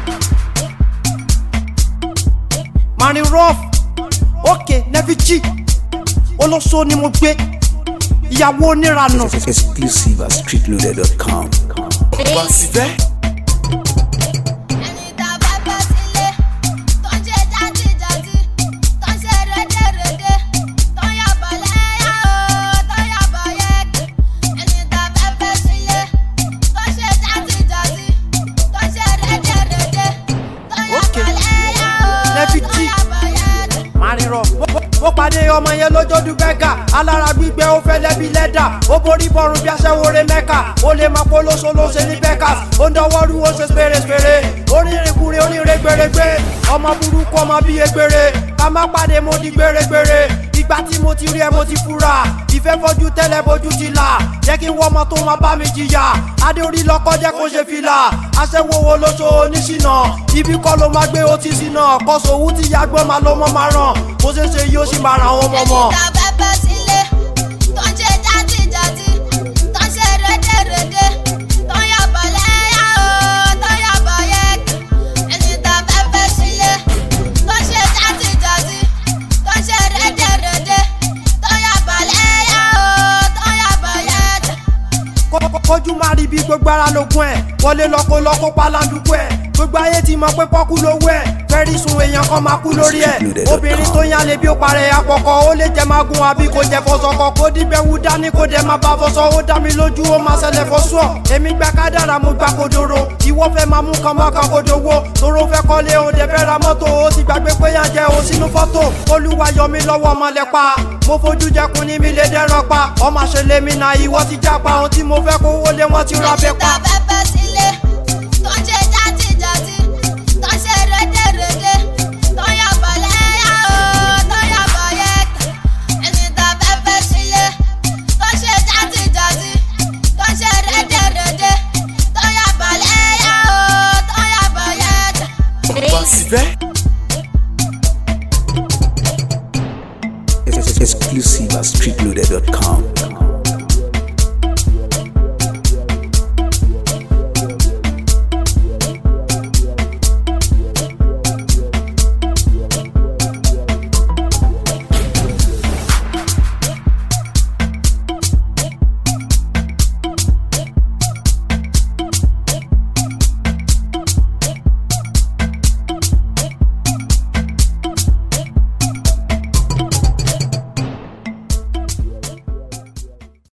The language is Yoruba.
Marin rough ok nevi g olóso ni mo gbé ìyàwó oníranù. Exclusive at streetloader.com. wá síbẹ̀. ẹni tá a bá bá sílé tó ń ṣe játijàti tó ń ṣe rédèrèdè tó ń yàbọ̀ lẹ́yà o tó ń yàbọ̀ yẹ́kì ẹni tá a bá bá sílé tó ń ṣe játijàti tó ń ṣe rédèrèdè tó ń Okay. yàbọ̀ lẹ́yà o Lẹ́bi tó ń tí. yàbọ̀ yẹ́kì. Marin rough ó pàdé ọmọ yẹn lójoojú bẹ́gà alára gbígbẹ́ ó fẹ́ lẹ́bi lẹ́dà ó borí bọ́rùn bí aṣẹ́wóré mẹ́ka ó lè máa polóso ló ṣe ní bẹ́kà ó ń dọwọ́ rú ó ṣe spèrèspèrè onírìnkùnrin oníire gbèrègbè ọmọ burúkú ọmọ bíi egbèrè ká má pàdé mo di gbèrègbèrè ìgbà tí mo ti rí ẹ mo ti fura ìfẹ́ fojú tẹ́lẹ̀ bójú ti là jẹ́ kí n wọ́ ọmọ tó máa bá mi jìyà adé orí lọ́kọ́ jẹ́ kó ṣe fìlà aṣẹ́wó wo ló so oníṣìnà ibi kọ́ ló máa gbé ó ti ṣìnà kọ́sọ̀ owó ti yàgbọ́n máa ló mọ́ máa ràn bó ṣe ṣe yóò sì máa ra àwọn ọmọ mọ́. ẹni tá a bá bá sílé tó ń ṣe játijàti tó ń ṣe rédèrèdè tó ń yàbọ̀ lẹ́yà o tó ń yàbọ̀ yẹ́kì ẹni tá a bá bá sílé tó ń ṣe játijàti tó ń ṣe rédèrèdè tó ń yàbọ̀ lẹ́yà o tó ń yàbọ̀ yẹ́kì. Kó- kó- kójú máa rí bí gbogbo ara lógún ẹ̀ wọlé lọ́kọ́ lọ́kọ́ palanduku ẹ̀ gbogbo ayé ti mọ̀ pé pọ́kú lówó ẹ̀ fẹ́rí sun èèyàn kan máa kú lórí ẹ̀ obìnrin tó yàn lè bí ó parẹ́ àkọ́kọ́ ó lè jẹ́ máa gun àbí kò jẹ́ fọṣọkọ kó dígbẹ́ wú dání kó dẹ̀ máa bá fọṣọ ó dá mi lójú ó máa ṣẹlẹ̀ fọṣọ èmi gba kádàrà mo gba kodoro ìwọ fẹ́ máa mú kan máa kan kodowó tóró fẹ́ kọ́lé ó dẹ̀ fẹ́ ra mọ́tò ó ti gbàgbé pé yàn jẹ́ ó sínú fọ́tò olúwa yọ mí lọ́wọ́ ọmọlẹ́pa mo fojú jẹkun ní mi lè dẹ́rọ̀ pa ọmọ àṣẹlẹ̀ mi náà ìwọ ti jápa ohun tí mo fẹ́ kówó lé wọn ti ra bẹ́ẹ̀ ẹni pa. tá a bá bá sílé